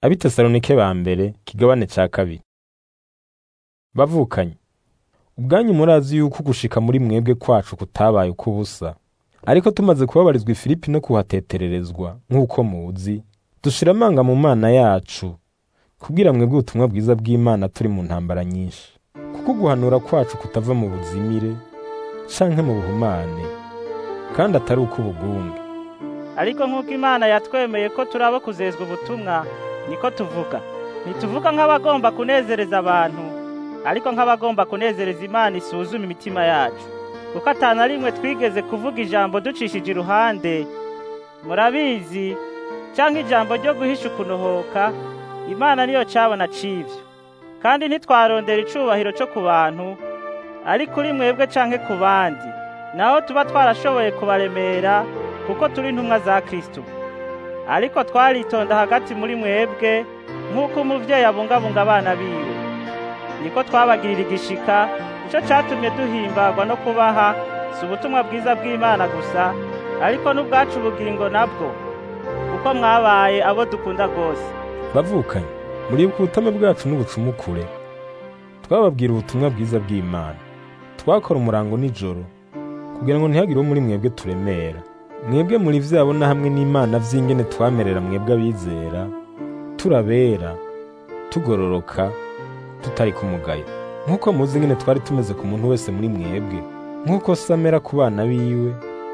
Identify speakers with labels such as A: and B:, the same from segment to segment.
A: abitesalonike ba mbere kigabane ca kabiri bavukanye ubwanyu murazi yuko gushika muri mwebwe kwacu kutabaye ukw'ubusa ariko tumaze kubabarizwa i filipi no kuhatetererezwa nk'uko muzi dushira amanga mu mana yacu kubwira mwebwe ubutumwa bwiza bw'imana turi mu ntambara nyinshi kuko guhanura kwacu kutava mu buzimire canke mu buhumane kandi atari ukw'ubugunge
B: ariko nk'uko imana yatwemeye ko turi abo kuzezwa ubutumwa niko tuvuga ntituvuga nk'abagomba kunezereza abantu ariko nk'abagomba kunezereza imana isuzuma imitima yacu kuko atana rimwe twigeze kuvuga ijambo ducishije iruhande murabizi cyangwa ijambo ryo guhisha ukunohoka imana niyo cabona c'ivyo kandi ntitwarondera icubahiro co ku bantu ari kuri mwebwe canke ku bandi naho tuba twarashoboye kubaremera kuko turi intumwa za kristo ariko twaritonda hagati muri mwebwe nk'uko umuvyeyi abungabunga abana biwe niko twabagirira igishika nico catumye duhimbagwa no kubaha si ubutumwa bwiza bw'imana gusa ariko n'ubwacu ubugingo nabwo kuko mwabaye abo dukunda rwose
A: bavukanye muribuka ubutame bwacu n'ubucumukure twababwira ubutumwa bwiza bw'imana twakora umurango nijoro kugira ngo ntihagire uwo muri mwebwe turemera mwebwe muri vyabo na hamwe n'imana vy'ingene twamerera mwebwe abizera turabera tugororoka tutari ku mugayo nk'uko muzi ingene twari tumeze ku muntu wese muri mwebwe nk'uko se amera ku bana biwe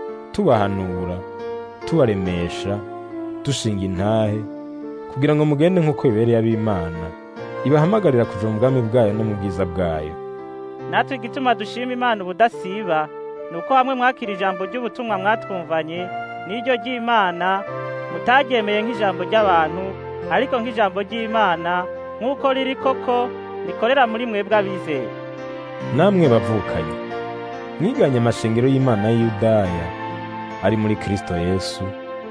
A: tubahanura tubaremesha dushinga intahe kugira ngo mugende nk'uko bibereye ab'imana ibahamagarira kuja mu bwami bwayo no mu bwiza bwayo
B: natwe igituma dushima imana ubudasiba ni uko hamwe mwakira ijambo ry'ubutumwa mwatwumvanye n'iryo ry'imana mutaryemeye nk'ijambo ry'abantu ariko nk'ijambo ry'imana nk'uko riri koko rikorera muri mwebwe abizeye
A: namwe bavukanye mwiganye amashengero y'imana y'Iyudaya ari muri Kristo Yesu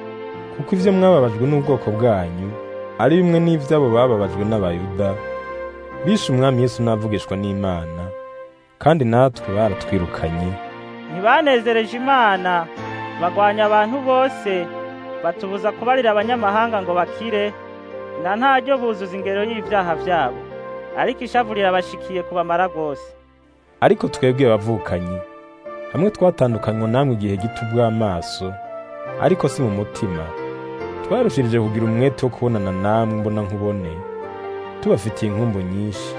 A: kuko ivyo mwababajwe n'ubwoko bwanyu ari bimwe n'ivy'abo bababajwe n'abayuda bishe umwami Yesu n'avugishwa n'Imana kandi natwe baratwirukanye
B: ntibanezereje imana bagwanya abantu bose batubuza kubarira abanyamahanga ngo bakire na ntaryo buzuza ingero y'ibyaha byabo ariko ishavu rirabashikiye kubamara rwose
A: ariko twebwe bavukanye hamwe twatandukanywa namwe igihe gito ubw'amaso ariko si mu mutima twarushirije kugira umwete wo kubonana namwe mbona nkubone tubafitiye inkumbu nyinshi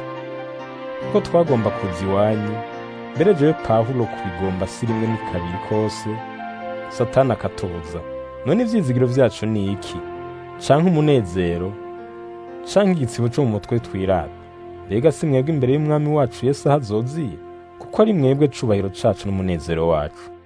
A: kuko twagomba kuza iwanyu mbere jewe pawulo kubigomba si rimwe ni kabiri kose satani akatubuza none ivyizigiro vyacu ni iki canke umunezero canke igitsibo co mu mutwe twirata mbega si mwebwe imbere y'umwami wacu yesu aho azoziye kuko ari mwebwe cubahiro cacu n'umunezero wacu